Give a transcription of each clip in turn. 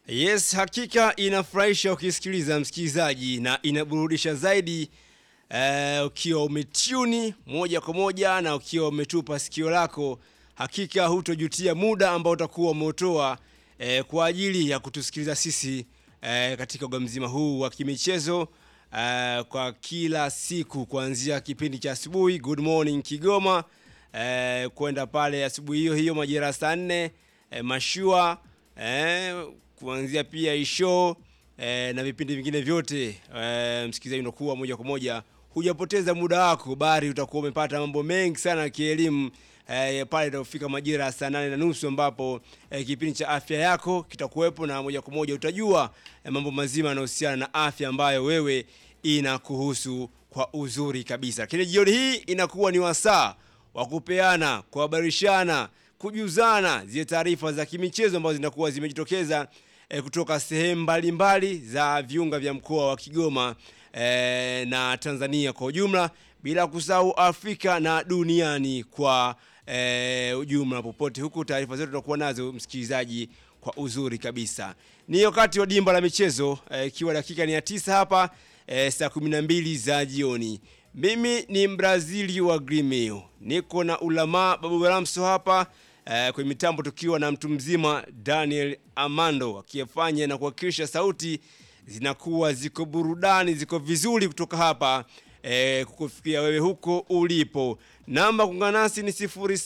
Yes, hakika inafurahisha ukisikiliza msikilizaji, na inaburudisha zaidi eh, ukiwa umetuni moja kwa moja na ukiwa umetupa sikio lako. Hakika hutojutia muda ambao utakuwa umeutoa eh, kwa ajili ya kutusikiliza sisi eh, katika uga mzima huu wa kimichezo eh, kwa kila siku kuanzia kipindi cha asubuhi Good Morning Kigoma eh, kwenda pale asubuhi hiyo hiyo majira saa nne eh, mashua eh, kuanzia pia isho eh, na vipindi vingine vyote eh, msikilizaji, unakuwa moja kwa moja hujapoteza muda wako, bali utakuwa umepata mambo mengi sana ya kielimu eh, pale itafika majira ya saa nane na nusu ambapo eh, kipindi cha afya yako kitakuwepo na moja kwa moja utajua eh, mambo mazima yanayohusiana na afya ambayo wewe inakuhusu kwa uzuri kabisa. Lakini jioni hii inakuwa ni wasaa wa kupeana, kuhabarishana, kujuzana zile taarifa za kimichezo ambazo zinakuwa zimejitokeza eh, kutoka sehemu mbalimbali za viunga vya mkoa wa Kigoma eh, na Tanzania kwa ujumla, bila kusahau Afrika na duniani kwa eh, ujumla. Popote huku taarifa zetu tunakuwa nazo msikilizaji, kwa uzuri kabisa. Ni wakati wa dimba la michezo ikiwa eh, dakika ni ya tisa hapa eh, saa 12 za jioni. Mimi ni Mbrazili wa Grimeo, niko na ulama Babu Ramso hapa eh, kwenye mitambo, tukiwa na mtu mzima Daniel Amando akiyefanya na kuhakikisha sauti zinakuwa ziko burudani, ziko vizuri kutoka hapa eh, kukufikia wewe huko ulipo. Namba kuungana nasi ni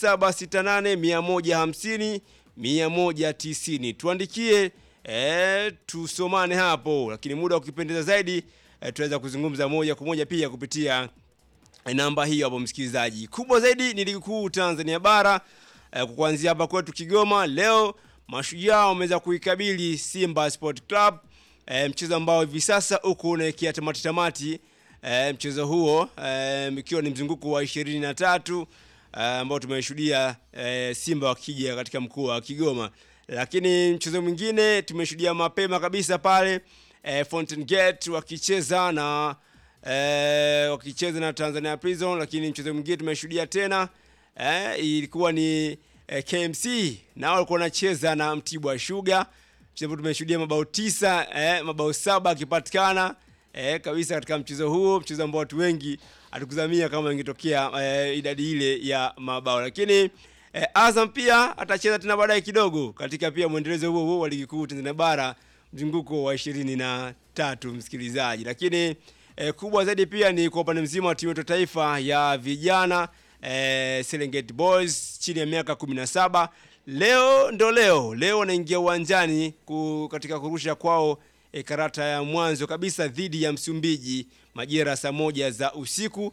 0768 150 190. Tuandikie eh, tusomane hapo, lakini muda ukipendeza zaidi eh, tunaweza kuzungumza moja kwa moja pia kupitia eh, namba hiyo hapo. Msikilizaji, kubwa zaidi ni ligi kuu Tanzania bara eh, kwa kuanzia hapa kwetu Kigoma. Leo Mashujaa wameweza kuikabili Simba Sport Club eh, mchezo ambao hivi sasa uko unaelekea tamati tamati. E, mchezo huo ikiwa e, ni mzunguko wa ishirini na tatu ambao e, tumeshuhudia e, Simba wakija katika mkoa wa Kigoma, lakini mchezo mwingine tumeshuhudia mapema kabisa pale e, Fountain Gate wakicheza na e, wakicheza na Tanzania Prison, lakini mchezo mwingine tumeshuhudia tena e, ilikuwa ni e, KMC nao walikuwa wanacheza na Mtibwa Sugar. Mchezo tumeshuhudia mabao tisa e, mabao saba akipatikana E, kabisa katika mchezo huo, mchezo ambao watu wengi hatukuzamia kama ingetokea e, idadi ile ya mabao, lakini e, Azam pia atacheza tena baadaye kidogo katika pia mwendelezo huo huo wa ligi kuu Tanzania bara mzunguko wa ishirini na tatu msikilizaji. Lakini e, kubwa zaidi pia ni kwa upande mzima wa timu yetu taifa ya vijana e, Serengeti Boys chini ya miaka 17 leo ndo leo leo wanaingia uwanjani katika kurusha kwao E, karata ya mwanzo kabisa dhidi ya Msumbiji majira saa moja za usiku.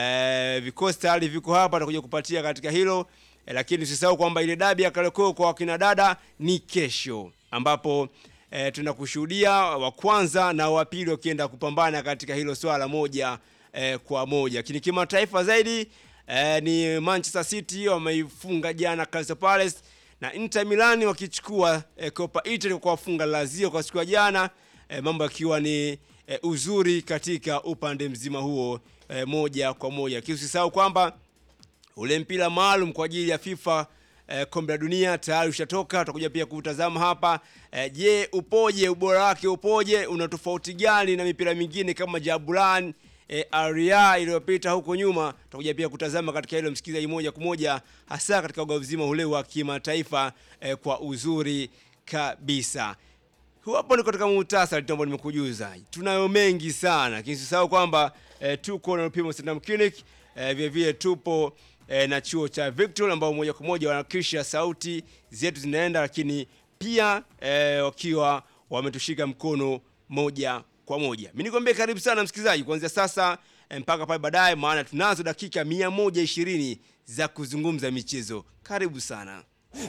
E, vikosi tayari viko hapa, atakuja kupatia katika hilo e, lakini usisahau kwamba ile dabi ya Kariakoo kwa wakina dada ni kesho, ambapo e, tunakushuhudia wa kwanza na wa pili wakienda kupambana katika hilo swala moja e, kwa moja. Lakini kimataifa zaidi e, ni Manchester City wameifunga jana Crystal Palace na Inter Milan wakichukua e, Copa Italy kwa kufunga Lazio kwa siku ya jana e, mambo yakiwa ni e, uzuri katika upande mzima huo e, moja kwa moja. Usisahau kwamba ule mpira maalum kwa ajili ya FIFA e, kombe la dunia tayari ushatoka, tutakuja pia kutazama hapa e, je, upoje? Ubora wake upoje? Una tofauti gani na mipira mingine kama Jabulan E, aria iliyopita huko nyuma, tutakuja pia kutazama katika hilo msikilizaji, moja kwa moja, hasa katika uga mzima ule wa kimataifa e, kwa uzuri kabisa. Hapo ni katika muhtasari tu ambao nimekujuza, tunayo mengi sana, lakini usisahau kwamba e, tuko na Lupimo Santam Clinic e, vile vile tupo e, na chuo cha Victory ambao moja kwa moja wanahakikisha sauti zetu zinaenda, lakini pia e, wakiwa wametushika mkono moja kwa moja. Mimi nikwambie karibu sana msikilizaji, kuanzia sasa mpaka pale baadaye, maana tunazo dakika 120 za kuzungumza michezo. Karibu sana.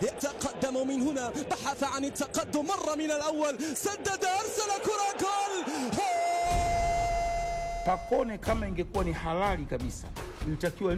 يتقدم من هنا بحث عن التقدم مر من الأول سدد أرسل كرة جول Pakone kama ingekuwa ni halali kabisa ilitakiwa